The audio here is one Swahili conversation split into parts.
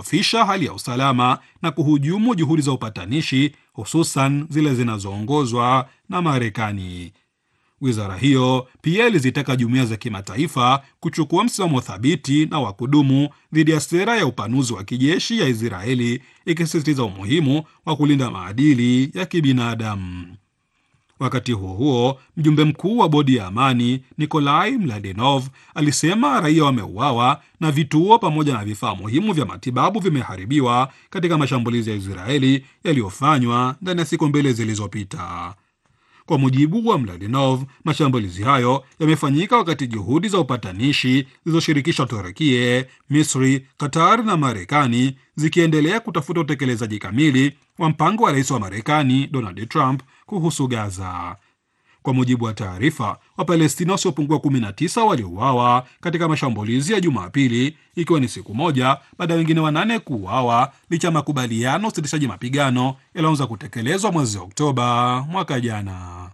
kudhoofisha hali ya usalama na kuhujumu juhudi za upatanishi, hususan zile zinazoongozwa na Marekani. Wizara hiyo pia ilizitaka jumuiya za kimataifa kuchukua msimamo thabiti na wa kudumu dhidi ya sera ya upanuzi wa kijeshi ya Israeli, ikisisitiza umuhimu wa kulinda maadili ya kibinadamu. Wakati huo huo, mjumbe mkuu wa bodi ya amani Nikolai Mladenov alisema raia wameuawa na vituo pamoja na vifaa muhimu vya matibabu vimeharibiwa katika mashambulizi ya Israeli yaliyofanywa ndani ya siku mbili zilizopita. Kwa mujibu wa Mladenov, mashambulizi hayo yamefanyika wakati juhudi za upatanishi zilizoshirikisha Turukie, Misri, Qatar na Marekani zikiendelea kutafuta utekelezaji kamili wa mpango wa rais wa Marekani Donald Trump kuhusu Gaza. Kwa mujibu wa taarifa, Wapalestina wasiopungua 19 waliuawa katika mashambulizi ya Jumapili, ikiwa ni siku moja baada ya wengine wanane kuuawa licha ya makubaliano usitishaji mapigano yaliyoanza kutekelezwa mwezi Oktoba mwaka jana.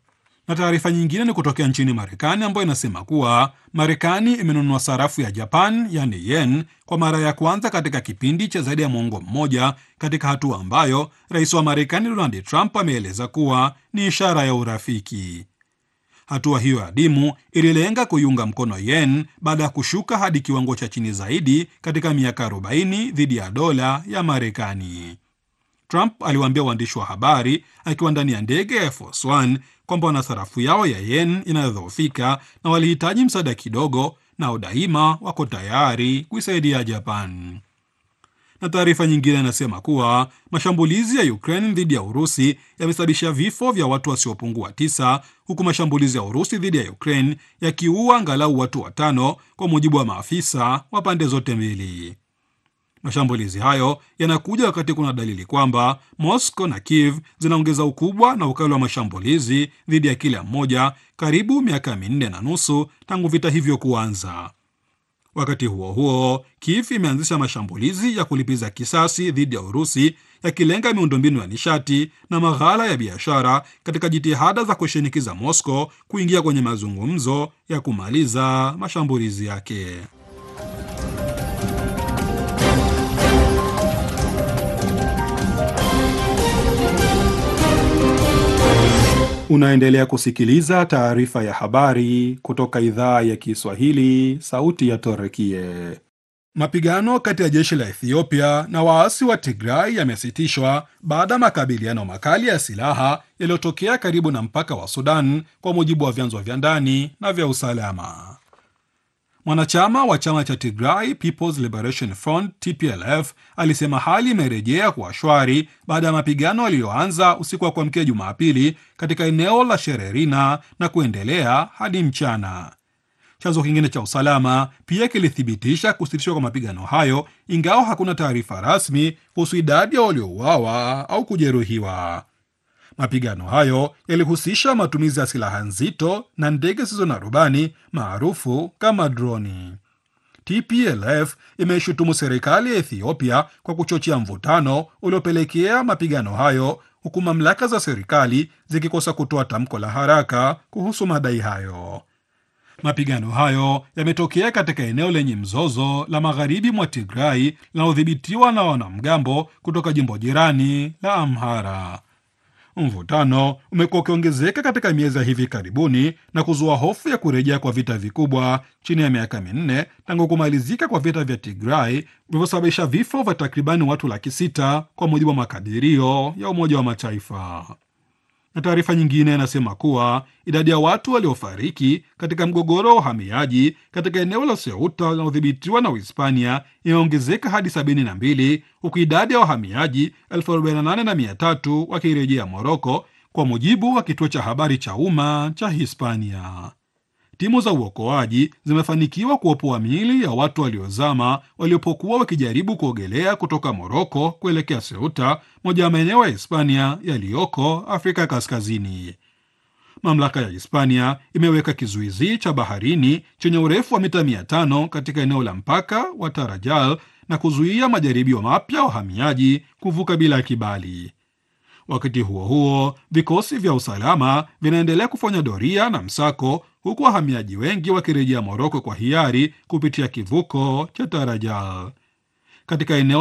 Na taarifa nyingine ni kutokea nchini Marekani ambayo inasema kuwa Marekani imenunua sarafu ya Japan yani yen kwa mara ya kwanza katika kipindi cha zaidi ya mwongo mmoja, katika hatua ambayo rais wa Marekani Donald Trump ameeleza kuwa ni ishara ya urafiki. Hatua hiyo adimu ililenga kuiunga mkono yen baada ya kushuka hadi kiwango cha chini zaidi katika miaka 40 dhidi ya dola ya Marekani. Trump aliwaambia waandishi wa habari akiwa ndani ya ndege ya Air Force One kwamba wana sarafu yao ya yen inayodhoofika na walihitaji msaada kidogo, nao daima wako tayari kuisaidia Japan. Na taarifa nyingine inasema kuwa mashambulizi ya Ukraine dhidi ya Urusi yamesababisha vifo vya watu wasiopungua tisa, huku mashambulizi ya Urusi dhidi ya Ukraine yakiua angalau watu watano, kwa mujibu wa maafisa wa pande zote mbili. Mashambulizi hayo yanakuja wakati kuna dalili kwamba Moscow na Kiev zinaongeza ukubwa na ukali wa mashambulizi dhidi ya kila mmoja, karibu miaka minne na nusu tangu vita hivyo kuanza. Wakati huo huo, Kiev imeanzisha mashambulizi ya kulipiza kisasi dhidi ya Urusi, yakilenga miundombinu ya nishati na maghala ya biashara katika jitihada za kushinikiza Moscow kuingia kwenye mazungumzo ya kumaliza mashambulizi yake. Unaendelea kusikiliza taarifa ya habari kutoka idhaa ya Kiswahili, sauti ya Torekie. Mapigano kati ya jeshi la Ethiopia na waasi wa Tigray yamesitishwa baada ya makabiliano makali ya silaha yaliyotokea karibu na mpaka wa Sudan, kwa mujibu wa vyanzo vya ndani na vya usalama. Mwanachama wa chama cha Tigray People's Liberation Front TPLF alisema hali imerejea kuwa shwari baada ya mapigano yaliyoanza usiku wa kuamkia Jumapili katika eneo la Shererina na kuendelea hadi mchana. Chanzo kingine cha usalama pia kilithibitisha kusitishwa kwa mapigano hayo, ingawa hakuna taarifa rasmi kuhusu idadi ya waliouawa au kujeruhiwa. Mapigano hayo yalihusisha matumizi ya silaha nzito na ndege zisizo na rubani maarufu kama droni. TPLF imeishutumu serikali ya Ethiopia kwa kuchochea mvutano uliopelekea mapigano hayo, huku mamlaka za serikali zikikosa kutoa tamko la haraka kuhusu madai hayo. Mapigano hayo yametokea katika eneo lenye mzozo la magharibi mwa Tigrai linalodhibitiwa na wanamgambo kutoka jimbo jirani la Amhara. Mvutano umekuwa ukiongezeka katika miezi ya hivi karibuni na kuzua hofu ya kurejea kwa vita vikubwa chini ya miaka minne tangu kumalizika kwa vita vya Tigray vilivyosababisha vifo vya takribani watu laki sita kwa mujibu wa makadirio ya Umoja wa Mataifa. Na taarifa nyingine inasema kuwa idadi ya watu waliofariki katika mgogoro wa uhamiaji katika eneo la Ceuta linalodhibitiwa na Uhispania imeongezeka hadi sabini na mbili huku idadi ya wahamiaji elfu arobaini na nane na mia tatu wakirejea Moroko, kwa mujibu wa kituo cha habari cha umma cha Hispania. Timu za uokoaji zimefanikiwa kuopoa miili ya watu waliozama waliopokuwa wakijaribu kuogelea kutoka Moroko kuelekea Ceuta, moja ya maeneo ya Hispania yaliyoko Afrika Kaskazini. Mamlaka ya Hispania imeweka kizuizi cha baharini chenye urefu wa mita 500 katika eneo la mpaka wa Tarajal na kuzuia majaribio mapya ya wahamiaji kuvuka bila kibali. Wakati huo huo, vikosi vya usalama vinaendelea kufanya doria na msako, huku wahamiaji wengi wakirejea Moroko kwa hiari kupitia kivuko cha Tarajal katika eneo